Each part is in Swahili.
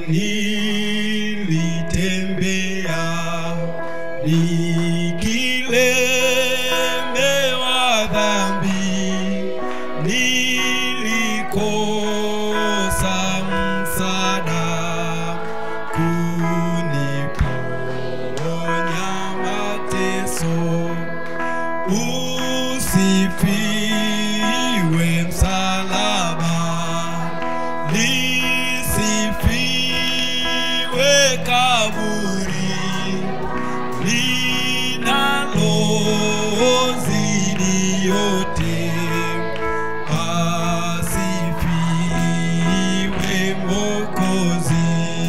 nilitembea nikilemewa dhambi, nilikosa msaada kuniponya mateso. Usifiwe msalaba, lisifiwe kaburi linalozidi yote, asifiwe Mwokozi.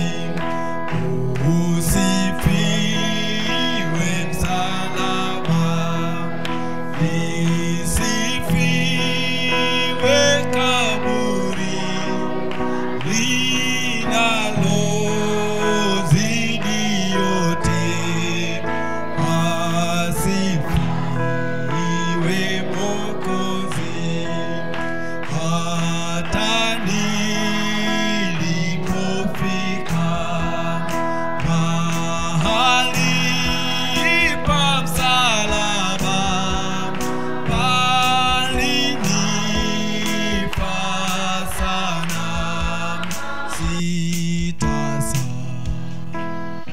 Usifiwe msalaba, lisifiwe kaburi linalozidi yote, asifiwe Mwokozi. Hata nilipofika mahali pa msalaba, palinifaa sana, sitasahau.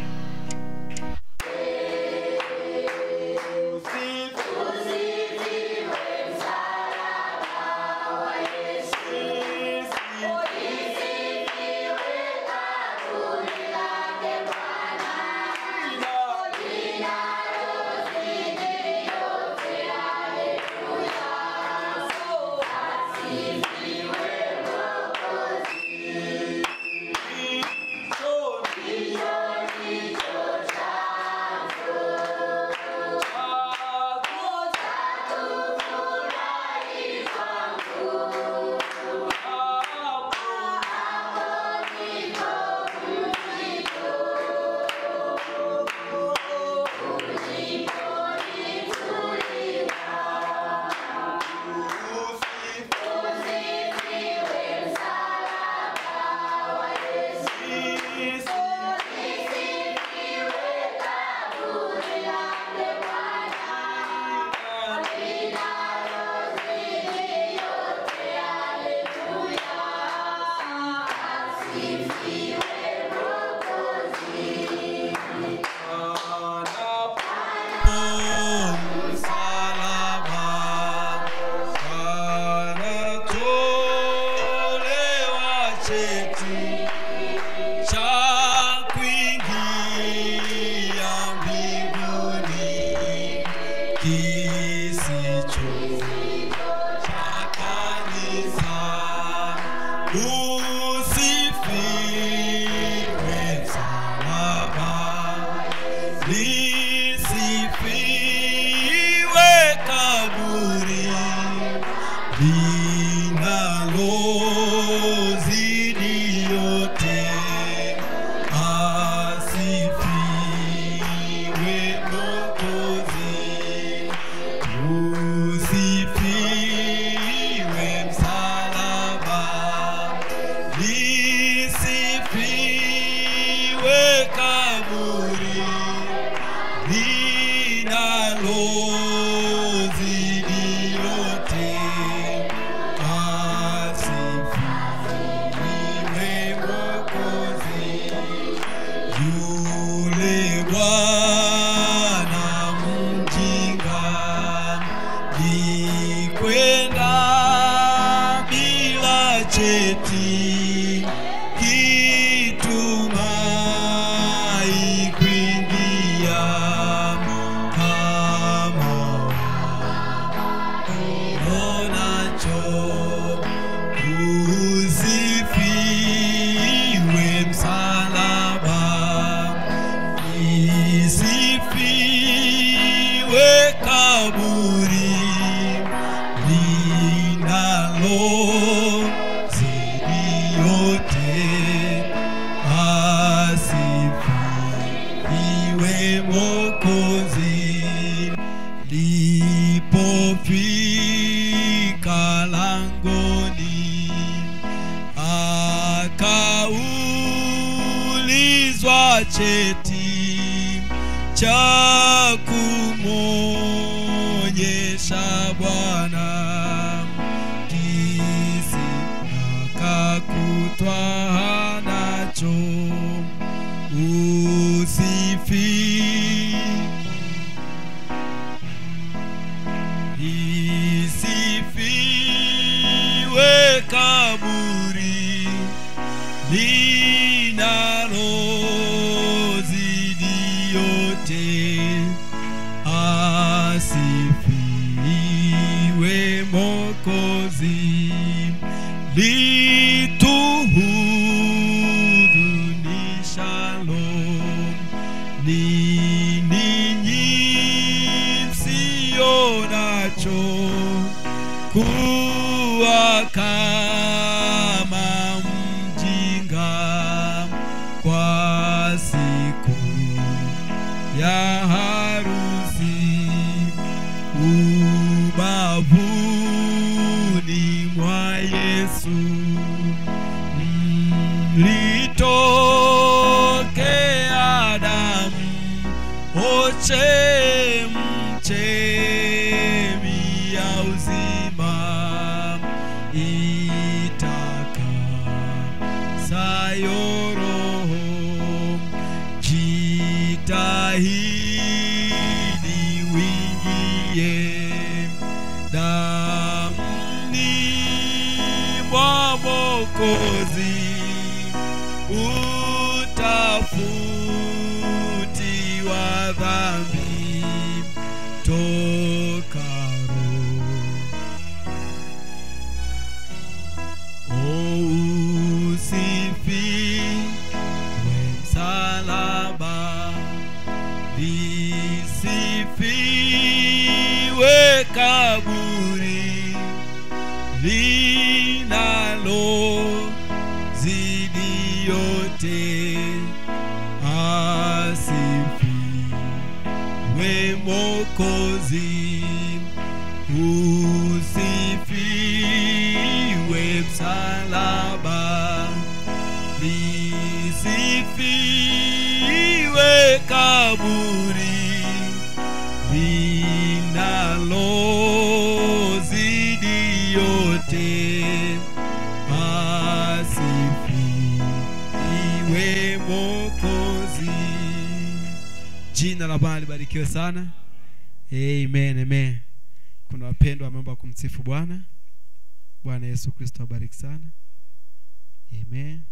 Usifiwe msalaba lisifiwe kaburi linalozidi yote, asifiwe Mwokozi. Usifiwe msalaba, lisifiwe kaburi linalozidi yote, asifiwe Mwokozi. Yule Bwana mjinga likwenda bila cheti kitumai kuingia kama uonacho usifiwe msalaba isifiwe kaburi linalozidi yote, asifiwe Mwokozi. Lipofika langoni cheti cha kumwonyesha Bwana kisi akakutwa nacho usifi isifiwe kaburi linalozidi yote asifiwe mokozi lituhudunishalo ni ninyi msio nacho kuwa kama mjinga kwa siku ya harusi ubavuni mwa Yesu mlitokea damu oche mchemi ya uzima itakasayo roho jitahidi wingie damni mwa Mwokozi utafutiwa dhambi tokaro o usifiwe msalaba lisifiwe kaburi linalo zidi yote asifiwe mokozi usifiwe msalaba lisifiwe kaburi linalozidi yote asifiwe mokozi jina la bwana libarikiwe sana amen amen kuna wapendwa wameomba kumsifu bwana bwana yesu kristo abariki sana amen